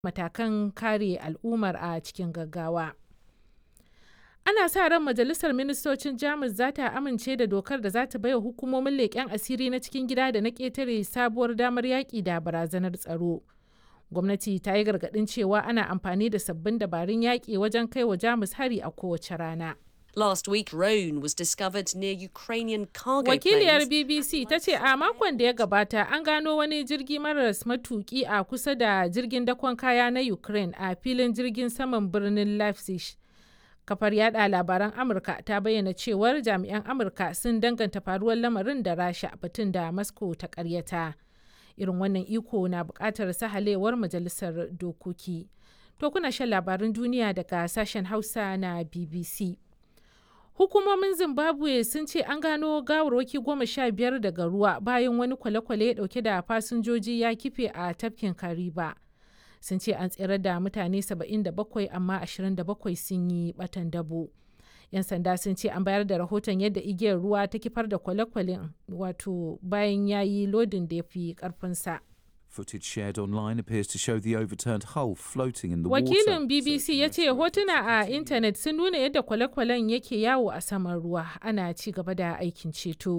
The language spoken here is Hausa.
matakan kare al'ummar a cikin gaggawa. Ana sa ran Majalisar Ministocin Jamus za ta amince da dokar da za ta baiwa hukumomin leƙen asiri na cikin gida da na ƙetare sabuwar damar yaƙi da barazanar tsaro. Gwamnati ta yi gargaɗin cewa ana amfani da sabbin dabarun yaƙi wajen kai wa Jamus hari a kowace rana. Last week, drone was discovered near Ukrainian cargo Wakiliyar planes. BBC ta ce a makon da ya gabata an gano wani jirgi maras matuki a kusa da jirgin dakon kaya na Ukraine a filin jirgin saman birnin Leipzig. Kafar yada labaran Amurka ta bayyana cewar jami'an Amurka sun danganta faruwar lamarin da Rasha batun da Moscow ta karyata. Irin wannan iko na bukatar sahalewar majalisar dokoki. To kuna shan labaran duniya daga sashen Hausa na BBC. Hukumomin Zimbabwe sun ce an gano gawarwaki goma sha biyar daga ruwa bayan wani kwale-kwale dauke da fasinjoji ya kife a tafkin Kariba. Sun ce an tsere da mutane 77 amma 27 sun yi batan dabo. 'Yan sanda sun ce an bayar da rahoton yadda igiyar ruwa ta kifar da kwale-kwalen wato bayan ya yi lodin da ya fi karfinsa. Footage shared online appears to show the overturned hull floating in the water. Wakilin BBC ya ce hotuna a intanet sun nuna yadda kwale-kwalen yake yawo a saman ruwa ana ci gaba da aikin ceto.